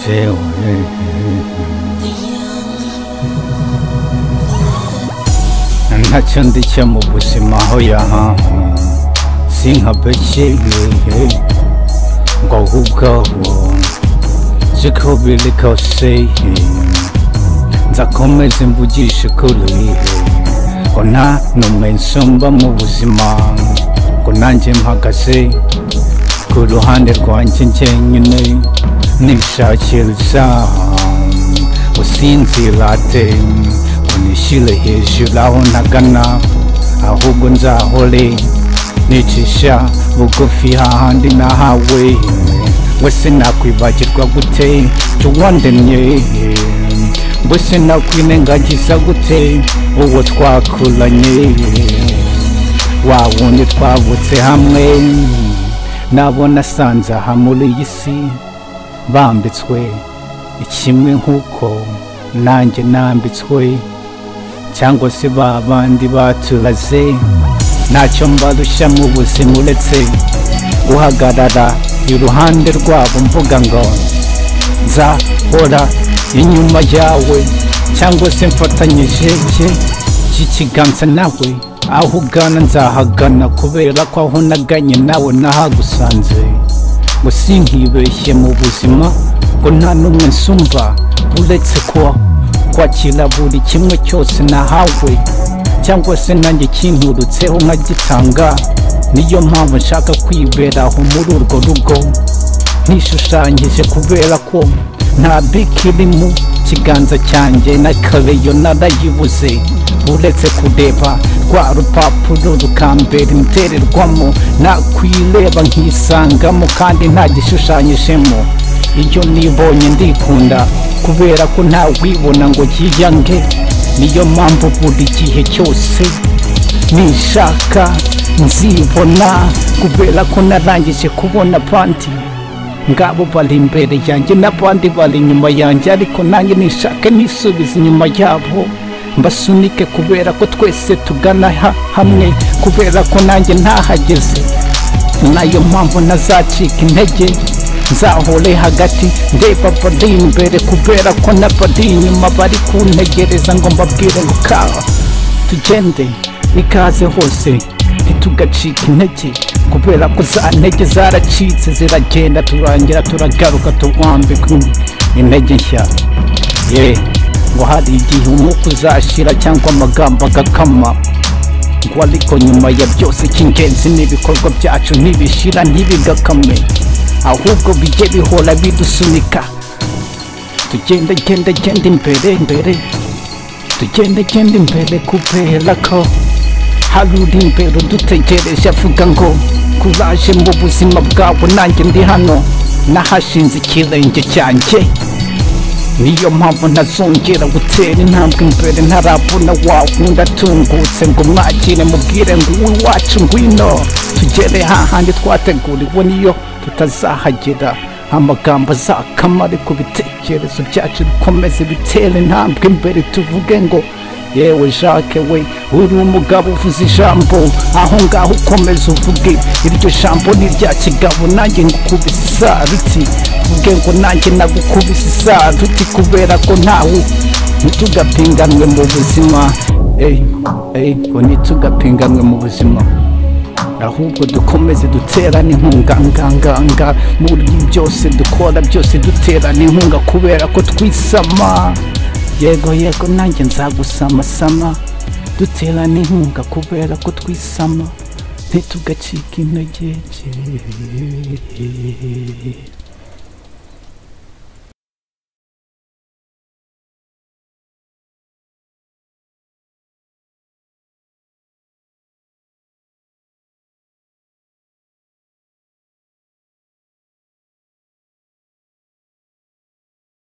feo. ntacyo ndicya mu buzima aho yahaha sinkabeshyeye ngo ahubwaho siko biri kose nzakomeze mvugishe kuri ngo nta numwe nsumba mu buzima ngo nanjye mpagaze ku ruhande rwanjye njyenyine nishakiriza usinzirate unishyire hejuru aho ntagana ahubwo nzahore nicisha bugufi hahandi nahawe wese nakwibagirwa gute cyo wandemye mbese nakwinengagiza gute uwo twakuranye wa wundi twavutse hamwe nabona asanze aha muri iyi si bambitswe ikimwe nk'uko nanjye nambitswe cyangwa se ba bandi baturaze ntacyo mbarushya mu buzima uretse guhagarara iruhande rwabo mvuga ngo nzahora inyuma yawe cyangwa se mfatanyije ye cy'ikiganza nawe aho ugana nzahagana kubera ko aho naganye nawe nahagusanze ngo sinkibeshye mu buzima ngo nta n'umwe nsumba uretse ko kwakira buri kimwe cyose nahawe cyangwa se nanjye kinturutseho nkagitanga niyo mpamvu nshaka kwiberaho muri urwo rugo ntishushanyije kubera ko nta biki iri mu kiganza cyanjye na kareyo narayibuze uretse kureba rwa rupapuro rukambera imitererwamo nakwireba nkisangamo kandi nta gishushanyijemo iyo nibonye ndikunda kubera ko ntawibona ngo yiyange niyo mpamvu buri gihe cyose nishaka nzibona kubera ko narangije kubona abandi ngabo bari imbere yanjye n'abandi bari inyuma yanjye ariko nanjye nishake nisubiza inyuma yabo mbasunike kubera ko twese tugana hamwe kubera ko nanjye ntahageze nayo mpamvu ntazacika intege nzahore hagati ndeba bari imbere kubera ko n'abari inyuma bari kuntegereza ngo mbabwire ngo kawa tugende ikaze hose ntitugacika intege kubera ko za ntege zaracitse ziragenda turangira turagaruka tuwambikwa intege nshya ye ngo hari igihe umwuka uzashira cyangwa amagambo agakama ngo ariko nyuma ya byose icy'ingenzi n'ibikorwa byacu ntibishira ntibigakame ahubwo bijye bihora bidusunika tugende gende gende imbere imbere tugende gende imbere kubera ko hari uri imbere udutegereje avuga ngo kuraje mu buzima bwabo nanjye ndi hano nahashinze ikirenge cyanjye niyo mpamvu ntazongera gutera intambwe imbere ntarabona wawundi atungutse ngo mwakire mubwire ngo uwe wacu ngwino tugere hahandi twateguriwe niyo tutazahagera amagambo azakama ariko ibitekerezo byacu bikomeze bitera intambwe imbere tuvuge ngo yewe jacques we uri umugabo uvuze ijambo aho ngaho ukomeze uvuge iryo jambo ni irya kigabo nanjye ngukubise isaruti uvuge ngo nanjye nagukubise isaruti kubera ko ntawe ntitugapinganwe mu buzima eyi eyi ngo ntitugapinganwe mu buzima ahubwo dukomeze duterane inkunga nganganga muri byose dukora byose duterane inkunga kubera ko twisama yego yego nanjye nzagusamasama duterane inkunga kubera ko twisama ntitugacika intege